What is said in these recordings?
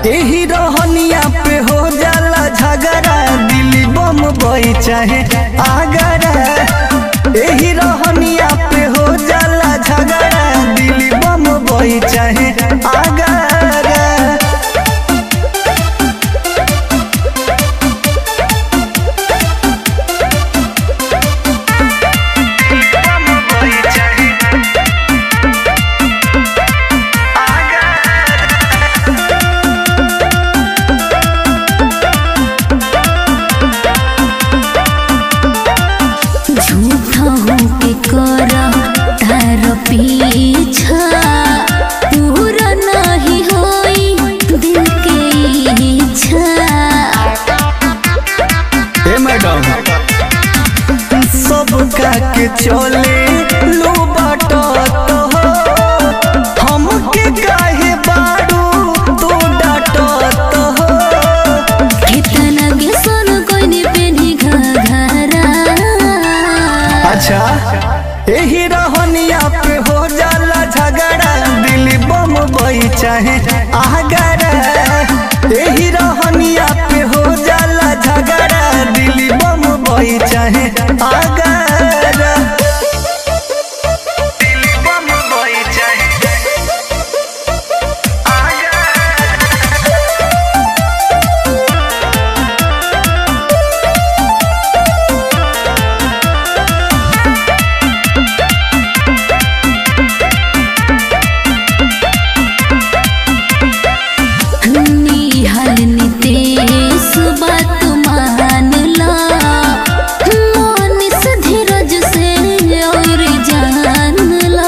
एही रहनिया पे हो जाला झगड़ा दिल्ली बम बई चाहे आगरा एही रहनिया पे हो जाला झगड़ा दिल्ली बम बई चाहे आगरा झूठा होके कर तार पीछा पूरा नहीं होई दिल के इच्छा ए मैडम सब का के चले लो बाटो तो हो हमके काहे बाड़ू तू डाटो तो हो कितना के सन कोइने पेनी घघरा अच्छा एही रहनिया पे हो जाला झगड़ा दिल्ली बम बई चाहे आगरा एही रहनिया पे हो जाला झगड़ा दिल्ली बम बई चाहे आगरा दिल्ली बम बई चाहे निहल नितेश बात मान ला मोनिस धीरज से और जान ला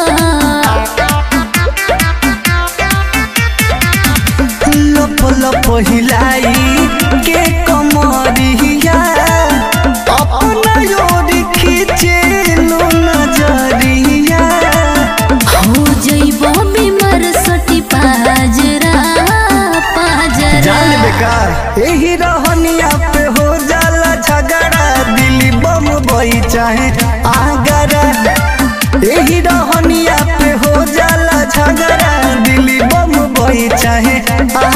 लप लप हिलाई के कमरिया अपना योर खींचे लो नजरिया हो जइबो बीमार सटी पाजरा पाजरा जान बेकार यही रहनिया पे हो जाला झगड़ा दिल्ली बम बई चाहे आगरा यही रहनिया पे हो जाला झगड़ा दिल्ली बम बई चाहे आगरा